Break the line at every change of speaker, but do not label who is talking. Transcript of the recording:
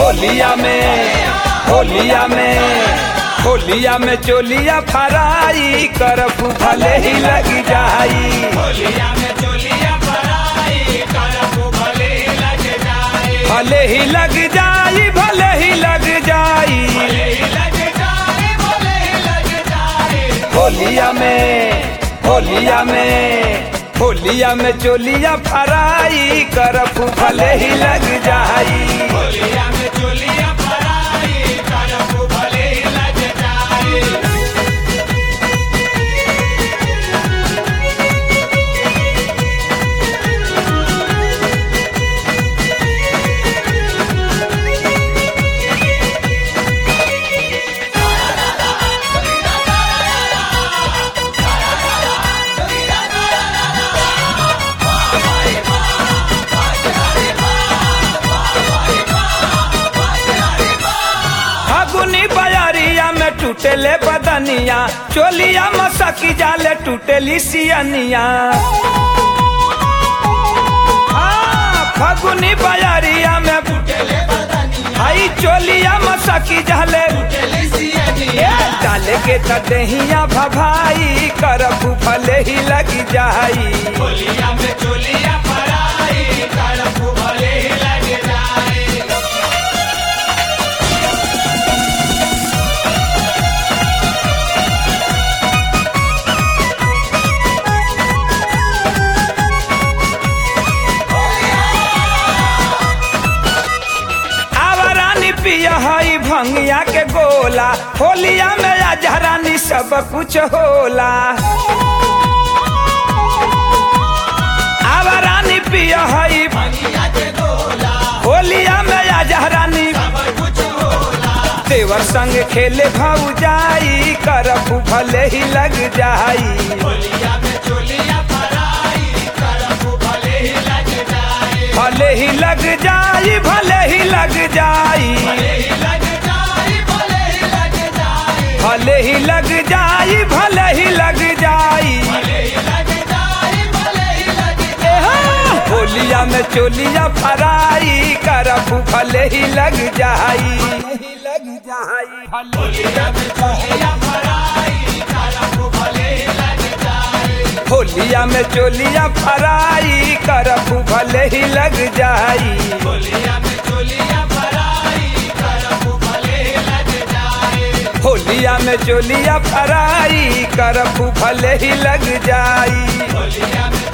होलिया में होलिया में होलिया में चोलिया फराई करफ भले ही लग जाई
होलिया में चोलिया फराई करबू भले लग जाए
भले ही लग जाई भले ही लग जाई
भले ही लग जाए भले ही लग जाए
होलिया में होलिया में होलिया में चोलिया फराई करफ भले ही लग जाई
होलिया में चोलिया फराई करबू भले लग जाए
फागुनी बयरिया में टूटेले बदनिया चोलिया मसकी जाले टूटेली सियनिया हाँ, फागुनी बयरिया में भाई चोलिया मसकी जाले ए, डाले के तदहिया भभाई करफ भले ही लग जाई
होलिया में चोलिया फराई करबू भले लग जाए
आवरानी पिया हई भंगिया के गोला होलिया में अजहरानी सब कुछ होला आवरानी पिया हई
भंगिया के गोला
होलिया में अजहरानी
सब कुछ होला
देवर संग खेले भौजाई करफ भले ही लग जाई
होलिया में चोलिया फराई करबू भले लग जाए
भले ही लग जाई भले ही लग जाई
भले ही लग जाए भले ही लग जाए
भले ही लग जाई भले ही लग जाई
भले ही लग जाए भले ही लग जाए
एहा, होलिया में चोलिया फराई करफ भले ही लग जाई लग जाई
होलिया में चोलिया फराई करबू भले लग जाए
होलिया में चोलिया फराई करफ भले ही लग जाई
होलिया में चोलिया फराई करबू भले लग जाए
होलिया में चोलिया फराई करफ भले ही लग जाई
होलिया में